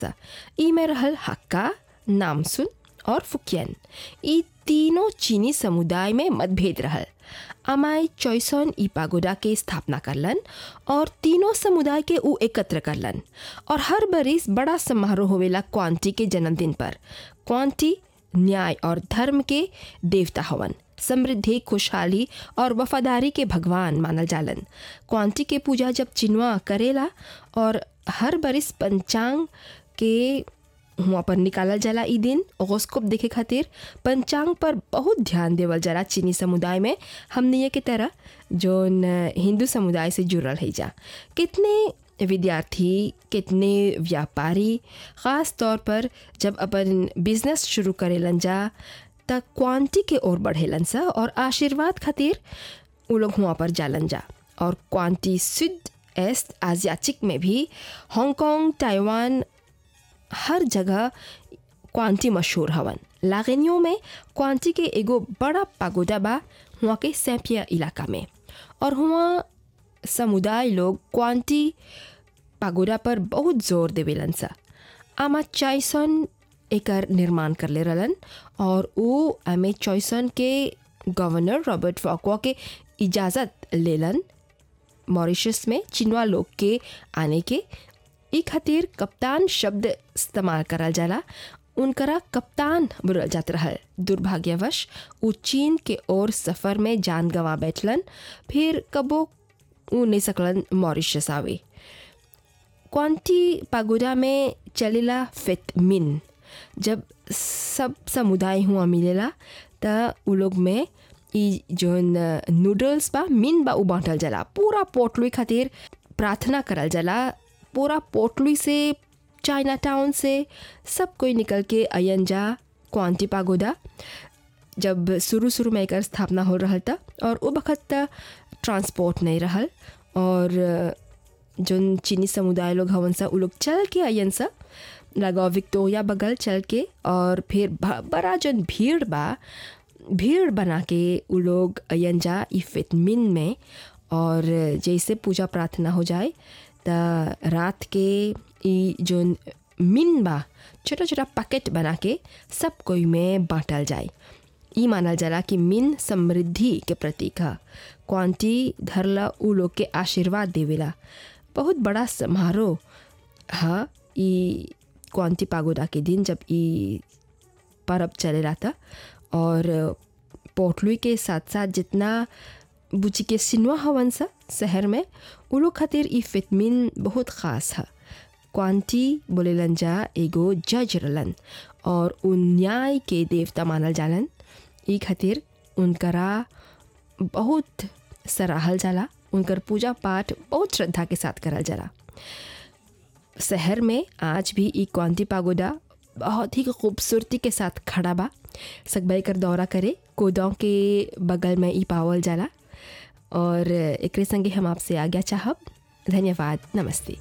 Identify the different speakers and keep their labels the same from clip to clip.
Speaker 1: ई में रहल हक्का नामसुन और फुकियन ई तीनों चीनी समुदाय में मतभेद रहल अमाई चौसन ई पागोडा के स्थापना करलन और तीनों समुदाय के ऊ एकत्र करलन और हर बरिस बड़ा समारोह होवेला क्वांटी के जन्मदिन पर क्वांटी न्याय और धर्म के देवता हवन समृद्धि खुशहाली और वफादारी के भगवान मानल जालन क्वांटी के पूजा जब चिनवा करेला और हर बरिस पंचांग के हुआ पर निकालल जाला ई दिन ओगोस्कोप देखे खातिर पंचांग पर बहुत ध्यान देवल जाला चीनी समुदाय में हमने के तरह जोन हिंदू समुदाय से जुड़ल है जा कितने विद्यार्थी कितने व्यापारी ख़ास तौर पर जब अपन बिजनेस शुरू करेलन जा त क्वांटी के ओर बढ़ेलन सा और आशीर्वाद खातिर उ लोग हुआ पर जालन जा और क्वांटी सुद एस्ट आजियाचिक में भी हांगकांग ताइवान हर जगह क्वांटी मशहूर हवन लागनियों में क्वांटी के एगो बड़ा पागोडा बा हुआ के सैपिया इलाका में और हुआ समुदाय लोग क्वांटी पागोडा पर बहुत जोर देवेलन सा आमा चाइसन एकर निर्माण कर ले रहलन और वो एमे चॉइसन के गवर्नर रॉबर्ट फॉकवा के इजाज़त लेलन मॉरिशस में चिनवा लोग के आने के ई खातिर कप्तान शब्द इस्तेमाल करल जाला उनकरा कप्तान बुलल जात रहल दुर्भाग्यवश उ चीन के ओर सफ़र में जान गंवा बैठलन फिर कबो उ नहीं सकलन मॉरिशस आवे क्वांटी पागोडा में चलेला फित मिन जब सब समुदाय हुआ मिलेला त उ लोग में ई जोन नूडल्स बा मिन बा उ बांटल जाला पूरा पोटलुई खातिर प्रार्थना करल जाला पूरा पोटलुई से चाइना टाउन से सब कोई निकल के अयन जा क्वांटी पागोडा जब शुरू शुरू में एकर स्थापना हो रहल था और वो वक्त ट्रांसपोर्ट नहीं रहल और जोन चीनी समुदाय लोग हवन सा उ लोग चल के अयन सा लगाओ विक्टोरिया बगल चल के और फिर बड़ा जोन भीड़ बा भीड़ बना के उ लोग अयन जा ई फितमिन में और जैसे पूजा प्रार्थना हो जाए त रात के ई जोन मिन बा छोटा छोटा पैकेट बना के सब कोई में बांटल जाए ई मानल जाला कि मिन समृद्धि के प्रतीक है क्वांटी धरला उ लोग के आशीर्वाद देवेला बहुत बड़ा समारोह है ई क्वांटी पागोडा के दिन जब ई पर्व चले रहा था और पोटलुई के साथ साथ जितना बुची के सिनवा हवन सा शहर में उ लोग खातिर ई फितमिन बहुत ख़ास है क्वांटी बोलेलन जा एगो जज रलन और उन न्याय के देवता मानल जालन ई खातिर उनकरा बहुत सराहल जाला उनकर पूजा पाठ बहुत श्रद्धा के साथ करल जाला शहर में आज भी ई क्वांती पागोडा बहुत ही खूबसूरती के साथ खड़ा बा सकबाई कर दौरा करे कोदाव के बगल में ई पावल जाला और एक संगे हम आपसे आज्ञा चाहब धन्यवाद नमस्ते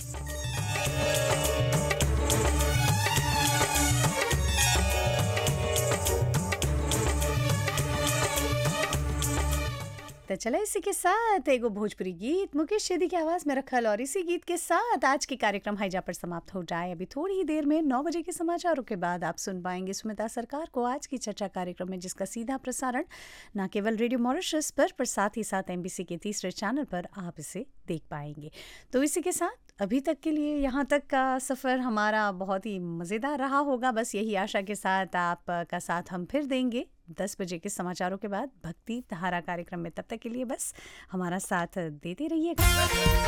Speaker 2: तो चला इसी के साथ एगो भोजपुरी गीत मुकेश शेदी की आवाज में रखल और इसी गीत के साथ आज के कार्यक्रम हैजा पर समाप्त हो जाए अभी थोड़ी ही देर में नौ बजे के समाचारों के बाद आप सुन पाएंगे सुमिता सरकार को आज की चर्चा कार्यक्रम में जिसका सीधा प्रसारण न केवल रेडियो मॉरिशस पर पर साथ ही साथ एमबीसी के तीसरे चैनल पर आप इसे देख पाएंगे तो इसी के साथ अभी तक के लिए यहाँ तक का सफ़र हमारा बहुत ही मज़ेदार रहा होगा बस यही आशा के साथ आपका साथ हम फिर देंगे दस बजे के समाचारों के बाद भक्ति धारा कार्यक्रम में तब तक के लिए बस हमारा साथ देते रहिएगा